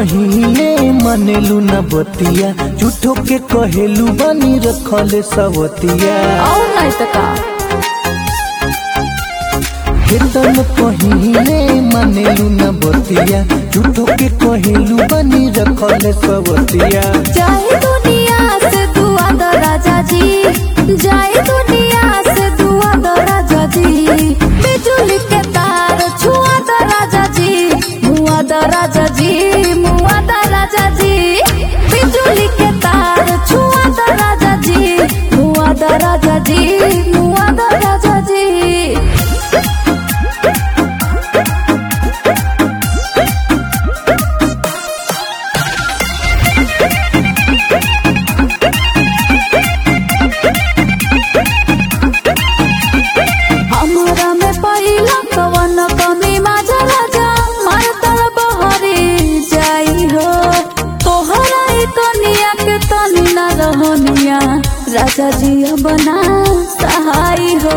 कहिले मनेलू न बतिया झूठो के कहेलू बनी रखले सवतिया और नहीं तो का केतन कहिले मनेलू न बतिया झूठो के कहेलू बनी रखले सवतिया जाए दुनिया से दुआ दो राजा जी जाए दुनिया से दुआ दो राजा जी बिजुली के तार छुआ दो राजा जी मुआ दो राजा जी मुआ दो राजा जी बिजुली के तार छुआ दो राजा जी मुआ दो राजा जी मुआ दो राजा जी हमरा में पहिला कवन कमी माझा राजा मार तर बहरी जाई हो तोहरा ई कनिया के तनी न रहनिया राजा जी बना सहाई हो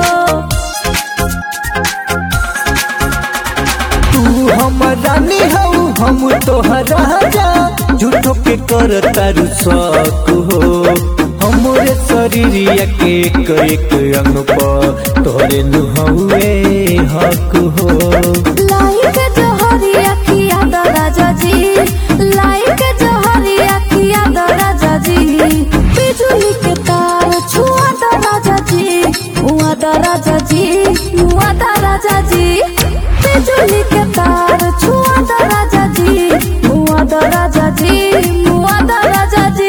तू हमर रानी हऊ हम तोहरा राजा झूठो के कर तारू शक हो हमरे शरीरिया के एक एक अंग पर तोहरे नुहवे हक हो लाई के जहरी अखिया द राजा जी लाई के जहरी अखिया द राजा जी बिजुली के तार छुआ द राजा जी मुआ द राजा जी मुआ द राजा जी बिजुली के तार छुआ द राजा जी मुआ द राजा जी मुआ द राजा जी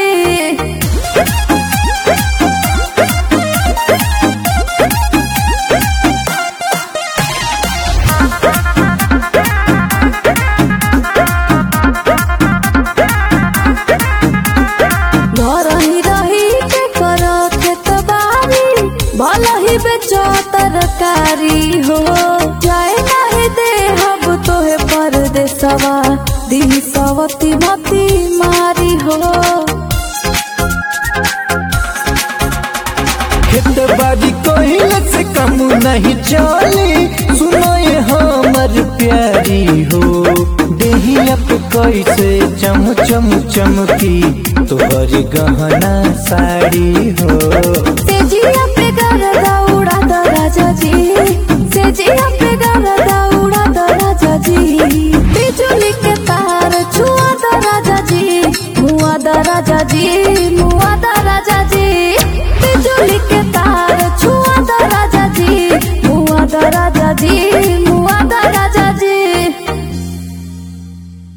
घर ही रही के कर खेत बारी भल ही बेचो तरकारी हो जाए नहीं दे हब तोहे परदेसवा दिन सवती मती मारी हो खेत बाड़ी कोहिल से कम नहीं चली सुनो ये हमर प्यारी हो देहिया पे कैसे चम चम चमकी तोहर गहना साड़ी हो तेजिया पे गर दौड़ा द राजा जी तेजिया पे गर दौड़ा द राजा जी बिजुली के तार छुआ द राजा जी मुआ द राजा जी मुआ द राजा जी